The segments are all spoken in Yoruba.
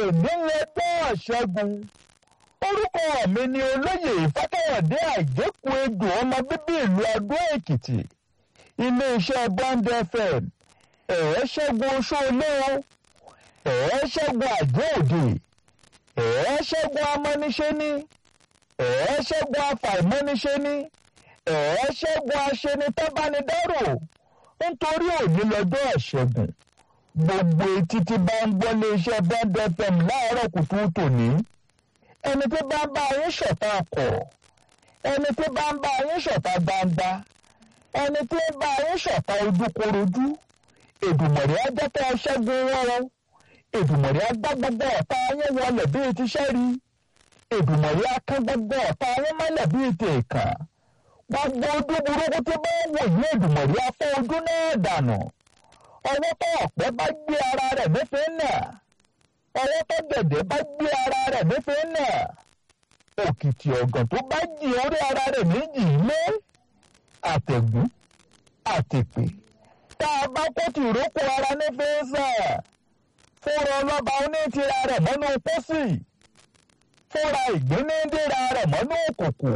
nílẹ̀gbọ́n ṣẹ́gun orúkọ mi ni olóyè ìfákẹ́yọ̀dé àgékù egbò ọmọ bíbí ìlú adó èkìtì iléeṣẹ́ bond fm ẹ̀ẹ́ ṣẹ́gun oṣoolé o ẹ̀ẹ́ ṣẹ́gun àjẹ́ òde ẹ̀ẹ́ ṣẹ́gun amọ́niṣẹ́ni ẹ̀ẹ́ ṣẹ́gun afàìmọ́niṣẹ́ni ẹ̀ẹ́ ṣẹ́gun aṣenitẹ́bánidárò nítorí òní lọ́jọ́ ìṣẹ́gun gbogbo etí tí bá ń gbọ́ iléeṣẹ́ bond fm láàárọ̀ kùtù tòní ẹni tí bá ń bá yín ṣọ̀tá kọ̀ ẹni tí bá ń bá yín ṣọ̀tá gbangba ẹni tí ń bá yín ṣọ̀tá ojúkorojú èdùmọ̀rí ajẹ́tẹ̀ ṣẹ́gun wọ́rọ́ èdùmọ̀rí agbá gbogbo ọ̀tá yín wọlé bíi ti ṣẹ́rí èdùmọ̀rí akán gbogbo ọ̀tá yín mọ́lẹ̀ bíi ti ìkàn gbogbo ojú burúkú tí bá ń wò yín èdùmọ̀rí afọ́ ojú náà dànù ọwọ́ tó ọ̀pẹ bá gbé ara rẹ̀ nífẹ̀ẹ́ náà ọwọ́ tó gẹ̀dẹ̀ bá gbé ara rẹ̀ nífẹ̀ẹ́ náà òkìtì ọ̀gàn tó bá jì orí ara rẹ̀ méjì lé àtẹ̀gún àtẹ̀pè tá a bá kó tìrókò ara nífẹ̀ẹ́ sà fúnra ọlọ́ba onítìra rẹ̀ mọ́nú pósì fúnra ìgbínídìra rẹ̀ mọ́nú òkùnkù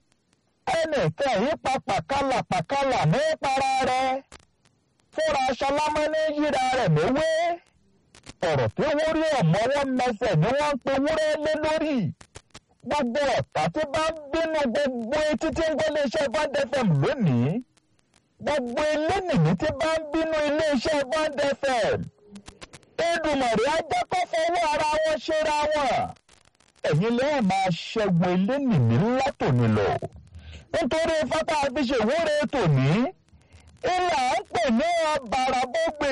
ẹnìkan yìí pa pàkálà pàkálà ní para rẹ̀ fúnra aṣọlámọ́ ní yíra rẹ̀ méwé ọ̀rọ̀ tí wọ́n rí ọ̀mọ́wọ́ mẹsẹ̀ ni wọ́n ń pe wúrẹ́ lé lórí gbogbo ọ̀tá tí bá ń bínú gbogbo etí tí ń gbọ́ iléeṣẹ́ bond fm lónìí gbogbo elénìí tí bá ń bínú iléeṣẹ́ bond fm Èdùmàrè ajẹ́kọ́ fọwọ́ ara wọn ṣera wọn ẹ̀yin lẹ́yìn máa ṣẹ́gun elénìí látòní lọ nítorí fata àfiṣèwúre tòní ìlà ń pè ní ọ̀bàràbọ̀gbè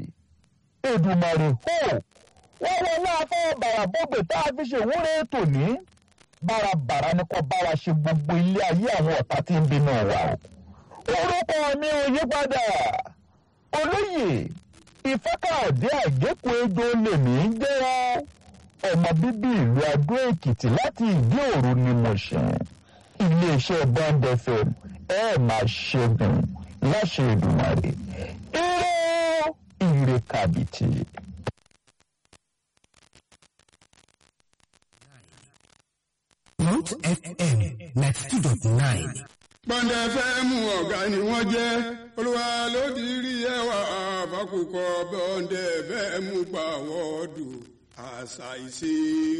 Èdùmàrè hó wọ́n wọ́n náà fọ́ bàràbọ̀gbè tá a fi ṣèwúre tòní bárabàrà ni kò bá wa ṣe gbogbo ilé ayé àwọn ọ̀tá tí ń bínú wa o. orúkọ mi ò yí padà olóyè ìfẹ́kàọ̀dé àgékù ejò lèmi ń jẹ́ ọmọ bíbí ìlú adó èkìtì láti ìdí òru ni mo ṣe iléeṣẹ́ bond fm ẹ máa ṣẹ́gun láṣẹ Èdùmàrè ire ire kàbìtì. Mount FM ninety two dot nine. Bọ́ndẹ̀ fẹ́ mú ọ̀gá ni wọ́n jẹ́ olúwa ló ti rí ẹwà àbákùkọ bọ́ndẹ̀ fẹ́ mú pàwọ́dù àṣà ìṣe